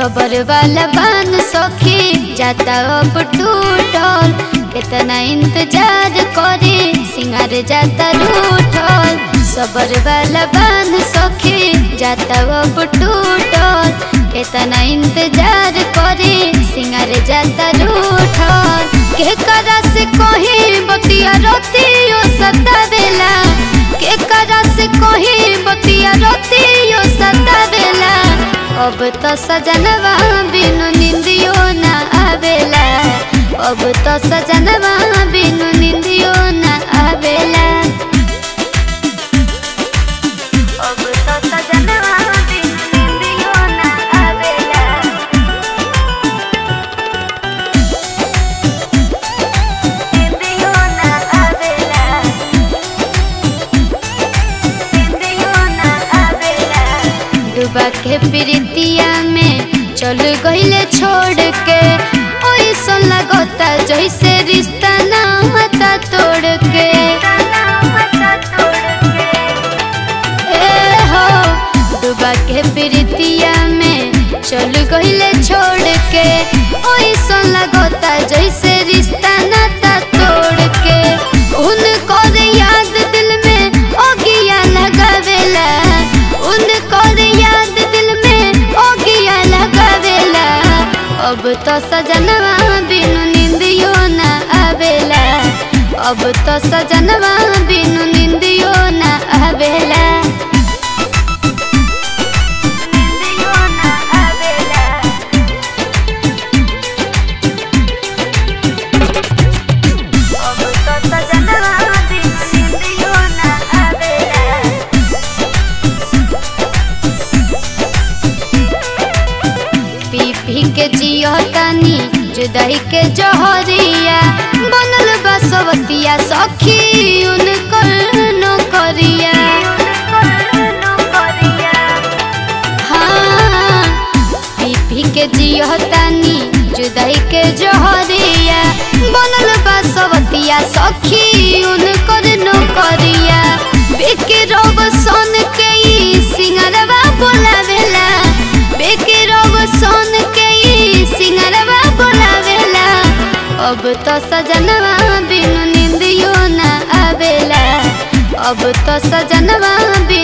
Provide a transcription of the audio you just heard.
सबर वाला बान सखी जाता अब टूटल कितना इंतजार करे सिंगार जाता रूठल सबर वाला बान सखी जाता अब टूटल कितना इंतजार करे सिंगार जाता रूठल के करा से कहीं बतिया रोतियो सतावेला के करा से कहीं बतिया रोतियो सतावेला अब तो सजनवा बिनु निंदियो ना आवेला अब तो सजनवा बिनु निंदियो ना आवेला अब तो सजनवा बिनु निंदियो ना आवेला निंदियो ना आवेला निंदियो ना आवेला डूबा के प्रीतिया में चल गईले छोड़ के ओइसन लगता जैसे रिश्ता ना हता तोड़ के ए हो डूबा के प्रीतिया में चल गईले छोड़ के ओइसन लगता जैसे रिश्ता नाता तोड़ के उनको याद दिल में ओगिया लगावेला उनको याद दिल में ओगिया लगावेला अब तो सजनवा बिनु निंदियो ना आवेला अब तो सजनवा बिनु निंदियो ना आवेला निंदियो ना आवेला अब तो सजनवा बिनु निंदियो ना आवेला पी पी के जियो तानी जुदाई के जहरिया बनल बसवतिया सखी उनकर नौकरिया हाँ पी पी के जियो तानी जुदाई के जहरिया बनल बसवतिया सखी उनकर नौकरिया बिके रोब सोन के ई सिंगरवा बोलावेला बेके रोब सोन के ई सिंगरवा बोलावेला अब तो सजनवा बिनु निंदियो ना आवेला अब तो सजनवा बिनु